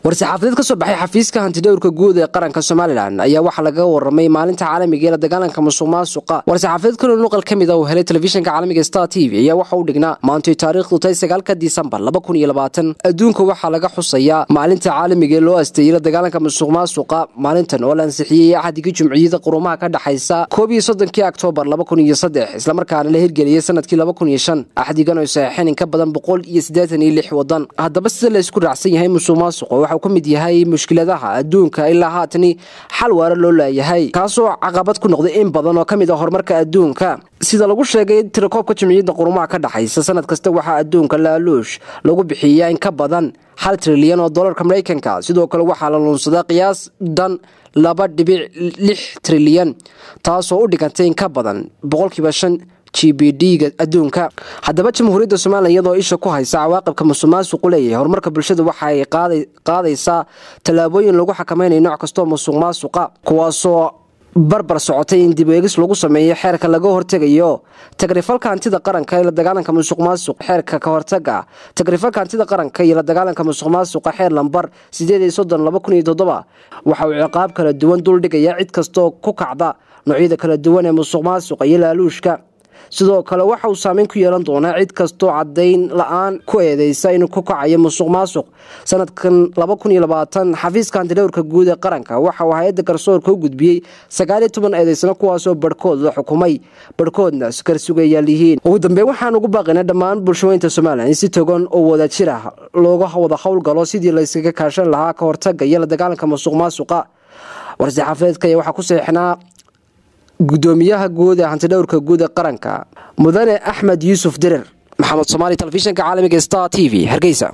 war-saxaafadeed ka soo baxay xafiiska hantidhowrka guud ee qaranka somalilan ayaa waxaa lagaga waramay maalinta caalamiga ee la dagaalanka musuq maasuqa war-saxaafadeed kaloo nuqal ka mid a uu helay telefishinka caalamiga star t v ayaa waxa u dhignaa maantay taariikhdu tahay sagaalka disembar adduunka waxaa laga xusayaa maalinta caalamiga ee loo asteeyey la dagaalanka musuq maasuqa maalintan oo la ansixiyey axdigii jumciyada qurumaha ka dhexaysa koob iyo soddonkii oktoobar islamarkaana la hirgeliyey sanadkii axdigan oo saxeixeen in ka badan boqol iyo siddeetan iyo lix wadan haddaba sida laysku raacsan yahay musuq maasuqa waxau ka mid yahay mushkiladaha adduunka ilaa haatani xal waara loo laayahay kaasoo caqabad ku noqday in badan oo ka mid a horumarka adduunka sida lagu sheegay tirakoobka jumciyadda qurumaha ka dhexaysa sanad kasta waxaa adduunka laaluush lagu bixiyaa in ka badan hal trilyan oo dolarka maraykanka sidoo kale waxaa la luunsadaa qiyaas dhan laba dhibic lix trilyan taasoo u dhigantay in ka badan boqolkiiba shan g b d-ga adduunka haddaba jamhuuriyadda somalilan iyadoo isha ku haysa cawaaqibka musuq maasuqu leeyahay horumarka bulshada waxa ay qaadaysaa tallaabooyin lagu xakamaynayo nooc kastoo musuq maasuqa kuwaasoo barbar socotay in dib eegis lagu sameeyo xeerka laga hortegayo tagrifalka hantida qaranka iyo la dagaalanka musuq maasuq xeerka ka hortaga tagrifalka hantida qaranka iyo la dagaalanka musuq maasuqa xeer lambar sideed iyo soddon laba kun iyo toddoba waxa uu ciqaab kala duwan duldhigaya cid kastoo ku kacda noocyada kala duwan ee musuq maasuqa iyo laaluushka sidoo kale waxa uu saameyn ku yeelan doonaa cid kastoo cadayn la-aan ku eedeysa inuu ku kacayo musuq maasuq sanadkan xafiiska hantidhowrka guud ee qaranka waxa uu hay-adda garsoorka u gudbiyey sagaaliyo toban eedeysano kuwaasoo barhkood la xukumay barhkoodna karsugayaal yihiin ugu dambeyn waxaan ugu baaqina dhammaan bulshaweynta somalilan in si togan oo wadajir ah looga wada howlgalo sidii layskaga kaashan lahaa ka hortaga iyo la dagaalanka musuq maasuqa war-saxaafadeedka ayaa waxaa ku seexnaa gudoomiyaha guud ee hantidhowrka guud ee qaranka mudane axmed yuusuf dirir maxamed somaali telefishinka caalamiga star t v hargeysa